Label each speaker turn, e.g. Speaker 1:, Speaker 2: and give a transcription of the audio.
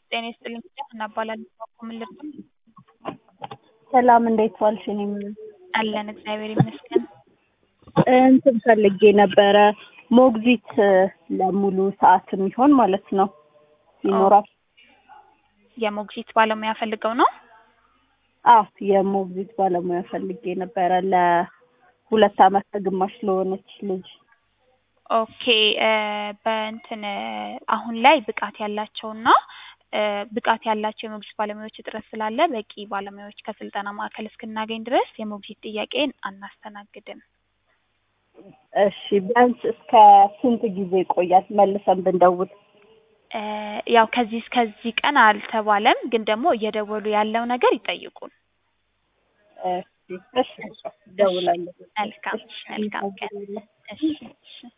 Speaker 1: ጤና ይስጥልኝ እናባላለን ምን ልርዳ?
Speaker 2: ሰላም እንዴት ዋልሽ? እኔም
Speaker 1: አለን እግዚአብሔር ይመስገን።
Speaker 2: እንትን ፈልጌ ነበረ ሞግዚት ለሙሉ ሰዓት የሚሆን ማለት ነው ይኖራል?
Speaker 1: የሞግዚት ባለሙያ ፈልገው ነው?
Speaker 2: አዎ የሞግዚት ባለሙያ ፈልጌ ነበረ ለሁለት አመት ከግማሽ ለሆነች ልጅ።
Speaker 1: ኦኬ በእንትን አሁን ላይ ብቃት ያላቸውና ብቃት ያላቸው የሞግዚት ባለሙያዎች እጥረት ስላለ በቂ ባለሙያዎች ከስልጠና ማዕከል እስክናገኝ ድረስ የሞግዚት ጥያቄን አናስተናግድም።
Speaker 2: እሺ ቢያንስ እስከ ስንት ጊዜ ይቆያል መልሰን ብንደውል?
Speaker 1: ያው ከዚህ እስከዚህ ቀን አልተባለም፣ ግን ደግሞ እየደወሉ ያለው ነገር ይጠይቁን።
Speaker 2: እሺ እሺ እደውላለሁ።
Speaker 1: መልካም መልካም ቀን። እሺ እሺ